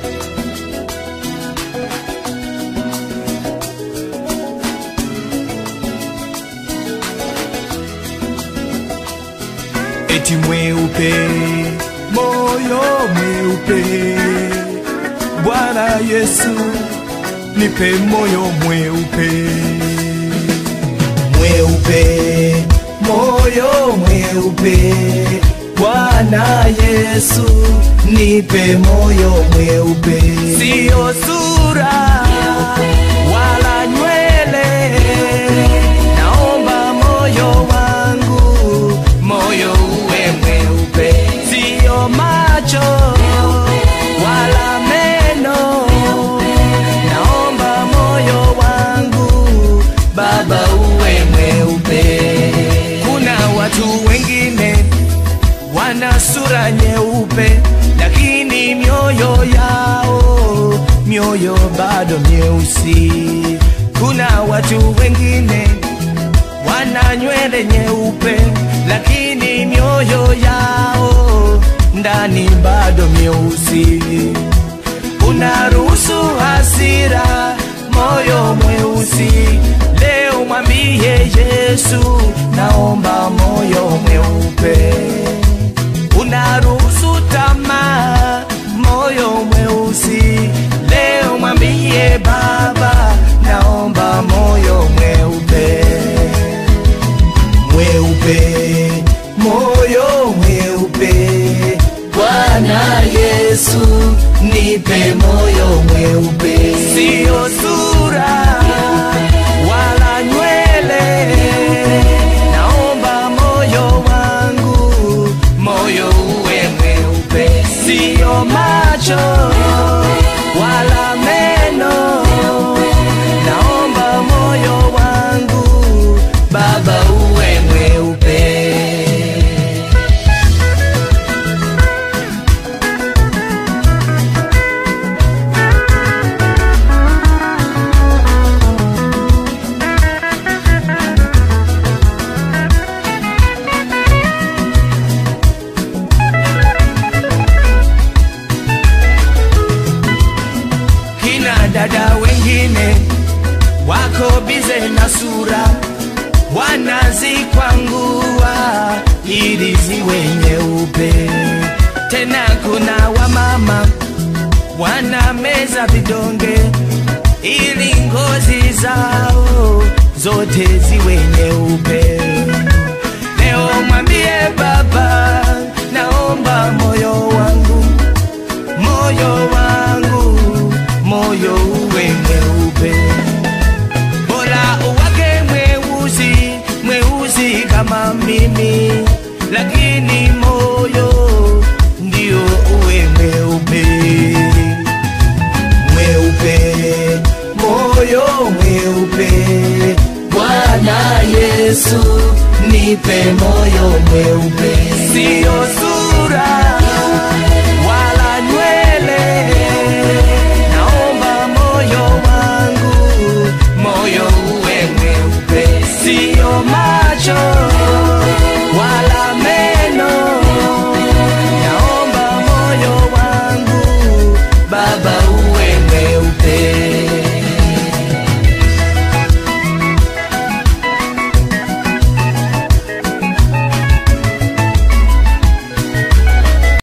eti mweupe, moyo mweupe. Bwana Yesu, nipe moyo mweupe, mweupe, moyo mweupe. Bwana Yesu, nipe moyo mweupe, sio sura wala nywele, naomba moyo wangu, moyo uwe mweupe, sio macho wala meno, naomba moyo wangu Baba uwe mweupe. Kuna watu wengine wana sura nyeupe, lakini mioyo yao mioyo bado myeusi. Kuna watu wengine wana nywele nyeupe, lakini mioyo yao ndani bado myeusi. Unaruhusu hasira, moyo mweusi. Leo mwambie Yesu, naomba moyo mweupe. Unaruhusu tamaa, moyo mweusi. Leo mwambie Baba, naomba moyo mweupe mweupe, moyo mweupe. Bwana Yesu, nipe moyo mweupe, sio sura wala nywele. Naomba moyo wangu, moyo uwe mweupe, sio macho wala meno. Naomba moyo wangu, Baba uwe mweupe. kina dada wengine wako bize na sura, wanazikwangua ili ziwe nyeupe. Tena kuna wamama wanameza vidonge ili ngozi zao zote ziwe nyeupe. Leo mwambie Baba, naomba moyo wangu moyo wangu, moyo uwe mweupe, bora uwake mweusi, mweusi kama mimi, lakini moyo ndio uwe mweupe, mweupe, moyo mweupe. Bwana Yesu, nipe moyo